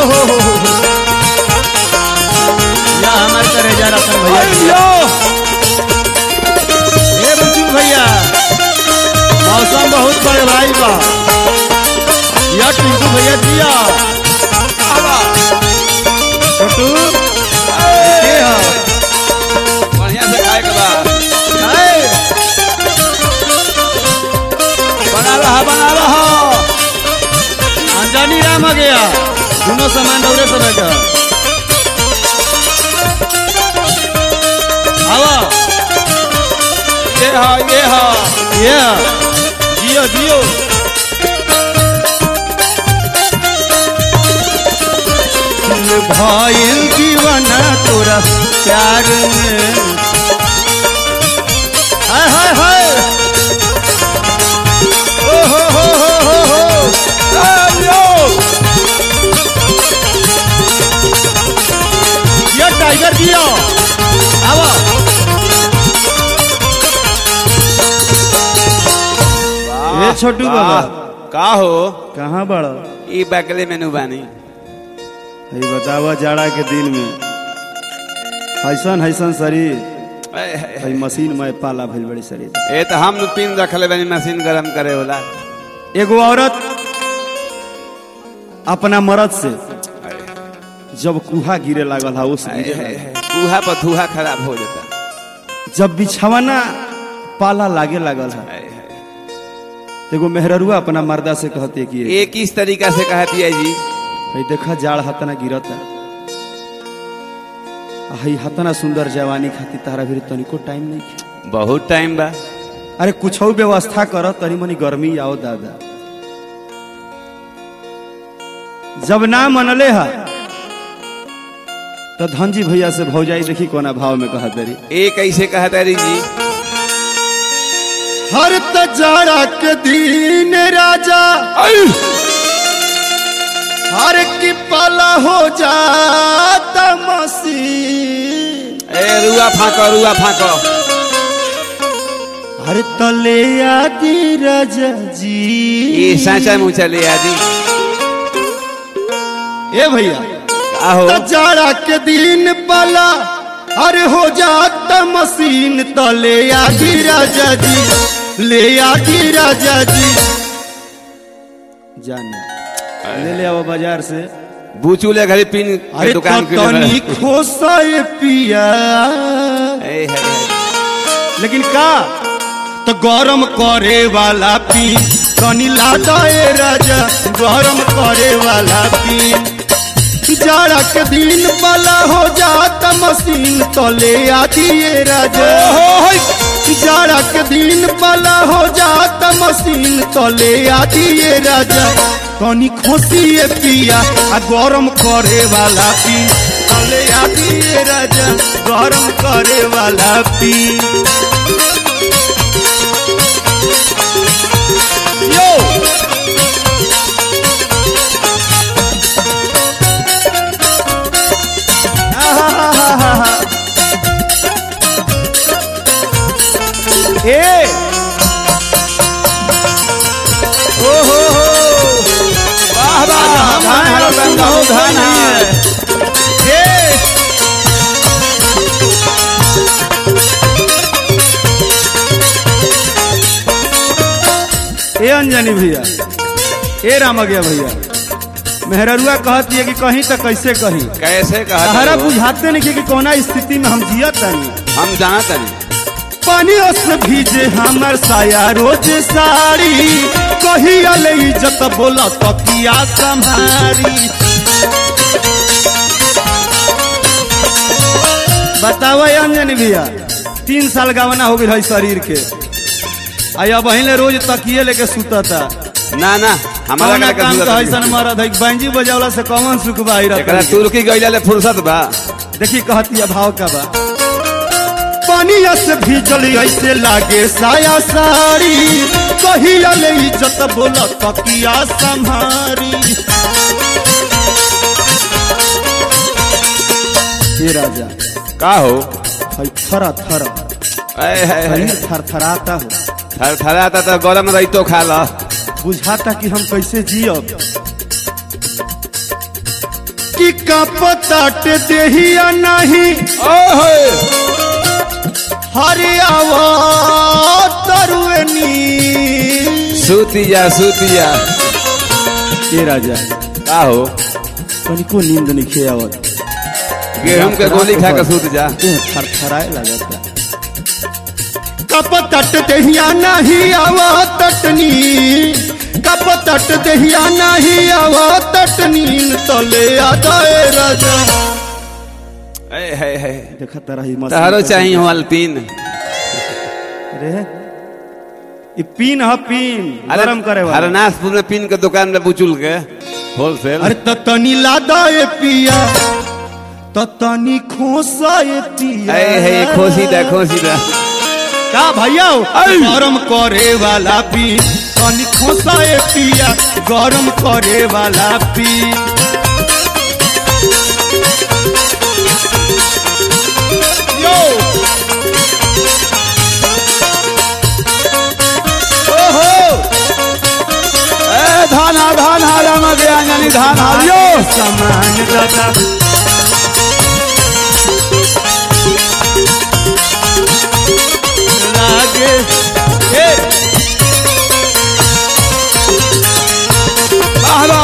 हो हो हो या हमारे तरह जा रतन भैया जिया। ए बंचू भैया मौसम बहुत बड़े भाई बा या टिंकू भैया जिया छोटू के हो बढ़िया से खाए के बा आए बना रहा बना रहा अंजानी राम आ गया दोनों सामान दौरे से रखा आवा ये हा ये हा ये जियो जियो भाईल दीवाना तोरा प्यार में हाय हाय हाय ओ हो हो हो हो हो ये टाइगर जियो आवा ये छोटू बाबा का हो कहाँ बड़ा ई बगले में नु बानी है बतावा जाड़ा के दिन में ऐसन ऐसन शरीर ए, ए, है मशीन में पाला भइल बड़ी शरीर ए तो हम नु पिन रखले बानी मशीन गरम करे वाला एगो औरत अपना मर्द से जब कुहा गिरे लागल है उस गिरे लागल। चूहा पर धूहा खराब हो जाता जब बिछावना पाला लागे लागल है ए, ए, एगो मेहररुआ अपना मर्दा से कहती है कि ये किस तरीका से कहती है जी भाई देखा जाड़ हतना गिरता आ हई हतना सुंदर जवानी खातिर तारा भी तनिको टाइम नहीं खे। बहुत टाइम बा अरे कुछ व्यवस्था कर तनी मनी गर्मी आओ दादा जब ना मनले है तो धनजी भैया से भौजाई देखी कोना भाव में कहा दरी ए कैसे कहता री जी हर तजारा के दिन राजा हर की पाला हो जाता मसी ए रुआ फाको रुआ फाको हर तले आदि राजा जी ये साचा मुँह चले आदि ए भैया का हो जाड़ा के दिन पाला अरे हो जाता मशीन तले आदि राजा जी ले आदि राजा जी जाना ले ले आओ बाजार से बूचू ले घरी पिन के अरे दुकान के तनी लिए खोसा ये पिया ए, है, है। लेकिन का तो गरम करे वाला पी तनी लादा ए राजा गरम करे वाला पी जाड़ा के दिन वाला हो जाता मशीन तले आदि ए राजा जाड़ा के दिन वाला हो जाता मशीन तले आदि ए राजा तनी खोसी ए पिया आ गरम करे वाला पी तले आदि ए राजा गरम करे वाला पी यो आहाहाहा। ए ओ हो हो वाह वाह धान हरा रंगा हो धान है ए ए अंजनी भैया ए राम गया भैया मेहररुआ कहती है कि कहीं तो कैसे कहीं कैसे कहता सहारा हो? बुझाते नहीं कि कौना स्थिति में हम जियत नहीं हम जानत नहीं पानी से भीजे हमर साया रोज साड़ी कही अले इज्जत बोला तकिया संभारी बताओ अंजन भैया तीन साल गवना हो गई है शरीर के आया बहिन रोज तकिए लेके सुतता ना ना हमारा कौना का काम जरूरत का नहीं ऐसा है। मरद है बैंजी बजावला से कौन सुख बाई एकरा रहता तुर्की गइला ले फुर्सत बा देखी कहती है भाव का बा पानी से भीजल ऐसे लागे साया साड़ी कही ले इज्जत बोला तकिया संभारी हे राजा का हो हई थरा थरा ए, है, है। शरीर थरथराता हो थर थराता तो गरम रही तो खा ला बुझाता कि हम कैसे जियब कि कपताट देहिया नहीं ओहो हरियावा तरुएनी सूती जा सूती जा ए राजा का हो तनिको नींद नहीं खे आवत गेहूं के गोली खा के सूत जा देह थरथराए लगता कपतट देहिया नहीं आवा तटनी कपतट देहिया नहीं आवा तटनी तले आदाए राजा ए है है देखा तारा ही मस्त तहरो चाहिए हो अल्पीन रे ई पीन ह पीन गरम करे वाला हरनाथपुर में पिन के दुकान में बुचुल के होलसेल अरे ततनी लादाए पिया ततनी खोसाए पिया ए है खोसी दा खोसी दा का भैया आई। गरम करे वाला पी तनी खोसाए पिया गरम करे वाला पी यो ओहो ए धान हा धान हा राम गया यानी धान हा यो समान दादा लागे ए आहला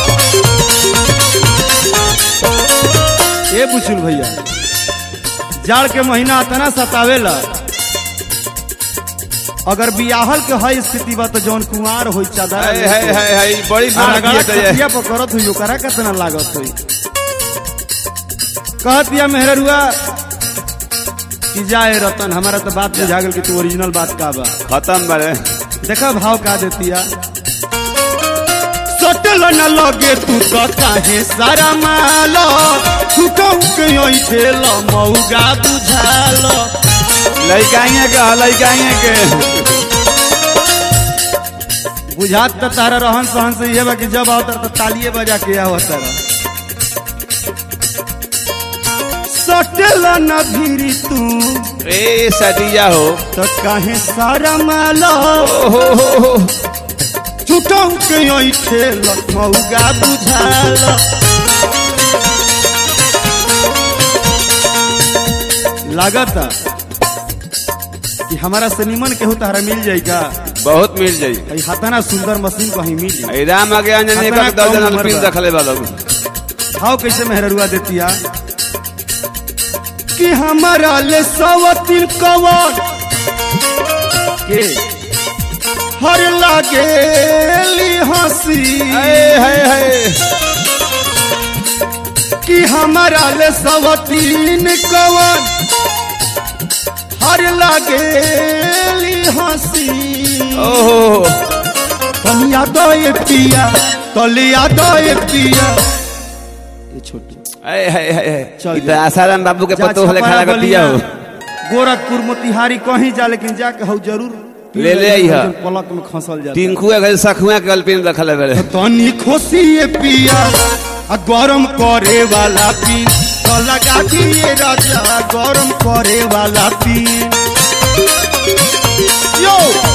ए बुचुल भैया जाड़ के महीना आता ना सतावेला अगर बियाहल के है स्थिति बा तो जौन कुमार होई चादर है है है है बड़ी मार अगर किए तो ये खटिया पर करत हुई ओकरा कितना लागत हुई कहत या मेहरुआ कि जाए रतन हमारा तो बात बुझा गेल कि तू ओरिजिनल बात का बा खत्म बड़े देखा भाव का देतिया सटल न लगे तू तो काहे सारा माल तू कहू के ओई ठेल मौगा बुझाल लइकाइए के ह, लइकाइए के बुझात त तारा रहन सहन से ये बा कि जब आवतर तो तालिए बजा के आवत तारा सटल न भीरी तू ए सदिया हो तो काहे सारा माल ओहो हो हो छुटौ के ओई ठेल मौगा बुझाल लागता कि हमारा से निमन केहू तारा मिल जाई का बहुत मिल जाई ई हतना सुंदर मशीन कहीं मिली ए राम आ गया यानी खतरा एक दर्जन कम अल्पीन उम्र बा। रखले वाला हाउ कैसे मेहरुआ देतिया कि हमारा ले सवतिन कवन के हर लागेली हंसी ए है है कि हमारा ले सवतीन कवन हर लागेली हंसी ओहो तलिया दए पिया तलिया दए पिया ये छोटू ए है है है चल ई जा। तो आसाराम बाबू के जा पतो होले छपारा खड़ा कर दिया हो गोरखपुर मोतिहारी कहीं जा लेकिन जाके हौ जरूर पी ले ले लेकिन अइहा। पलक में खसल जाता टिंकू के सखुआ के अल्पीन रखले बड़े तनी खोसी पिया आ गरम करे वाला पी तो लगा दिए राजा गरम करे वाला पी यो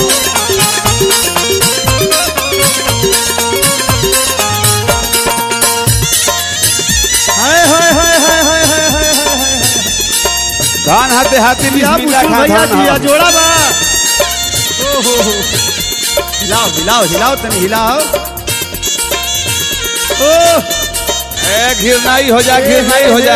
हाय हाय हाय हाय हाय हाय हाय हाय धान हाथे हाथी या बिस्मिल्लाह बुझू खा भैया धान जी या हा। जोड़ा बा ओहो हो हिलाओ हिलाओ हिलाओ तनी हिलाओ ओ ए घिरनाई हो जा घिरनाई हो जा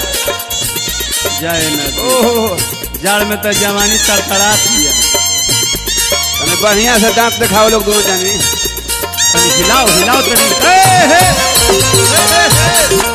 जय नदी ओहो जाड़ में तो जवानी तड़तड़ा दिया तने बढ़िया से दांत दिखाओ लोग दोनों जानी तनी हिलाओ हिलाओ तनी ए, हे, ए, ए, ए।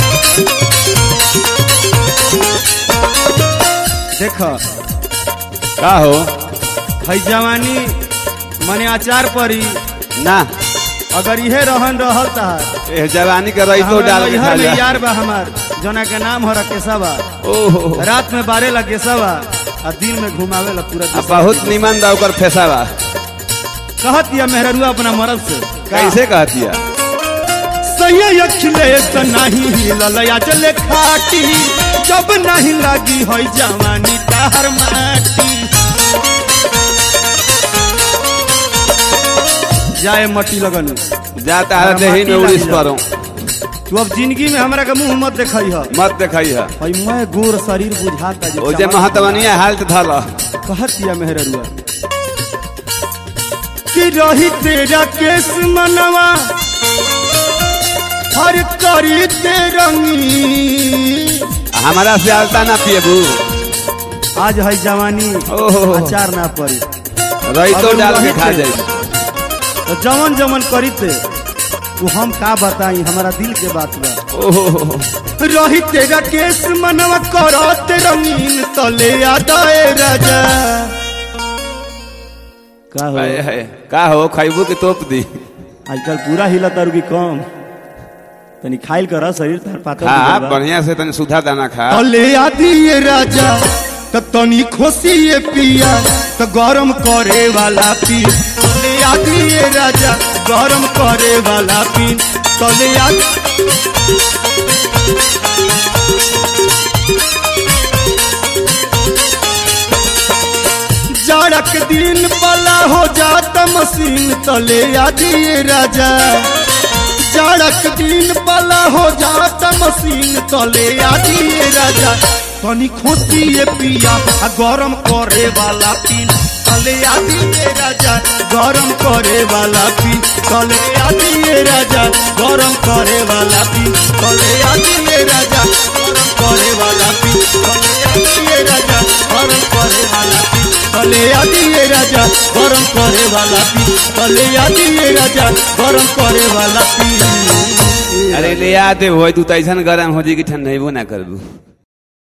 देख का हो है जवानी मने आचार परी ना अगर इहे रहन रहल तहार ए जवानी के रही तो डाल के खा में जा यार बा हमार जना के नाम हो रकेशा बा ओहो रात में बारे ला केसवा आ दिन में घुमावे ला पूरा आ देशवा। बहुत निमन बा ओकर फेसावा कहत या मेहरुआ अपना मरद से कैसे कहतिया सही अखिलेश नहीं हिलल या चले खाटी जब नहीं लगी है जवानी ताहर माटी जाए मटी लगन जाता है देही में माटी उड़ीस लगी परो तू अब जिंदगी में हमरा के मुंह मत देखई ह मत देखई है हई मैं गोर शरीर बुझाता जे ओ जे चमक- महतवनिया हालत धल कहत दिया मेहररुआ कि रही तेरा केस मनवा हर करी ते रंगी हमारा से आलता ना पिएबू आज है जवानी ओहो। अचार ना पड़ी रही तो अगर डाल के रही खा थे। जाई तो जवन जवन करी थे वो हम का बताई हमारा दिल के बात बा ओहो रही तेरा केस मनवा करत रंगीन तले आदाए राजा का हो हाय, हाय। का हो खैबू के तोप दी आजकल पूरा हिला तारू की कम तनी खाइल कर शरीर तार पातर खा बिगड़ बा। बढ़िया से तनी सुधा दाना खा तले आदि ये राजा त तनी खोसी ये पिया त गरम करे वाला पी तले आदि ये राजा गरम करे वाला पी तले आदि जाड़क दिन पला हो जाता मशीन तले आदि ये राजा जाड़क दिन पला हो जाता मशीन तले आदि ये राजा तनी खोसी ये पिया आ गरम करे वाला पीन तले आदि ये राजा गरम करे वाला पीन तले आदि ये राजा गरम करे वाला पीन तले आदि ये राजा गरम करे वाला पीन तले आदि ये राजा गरम करे वाला पीन तले आदि ये राजा गरम करे वाला पीन तले आदि ये राजा गरम करे वाला पीन अरे ले आते हो तू तो ऐसा गरम हो जी कि ठंडेबो ना करबू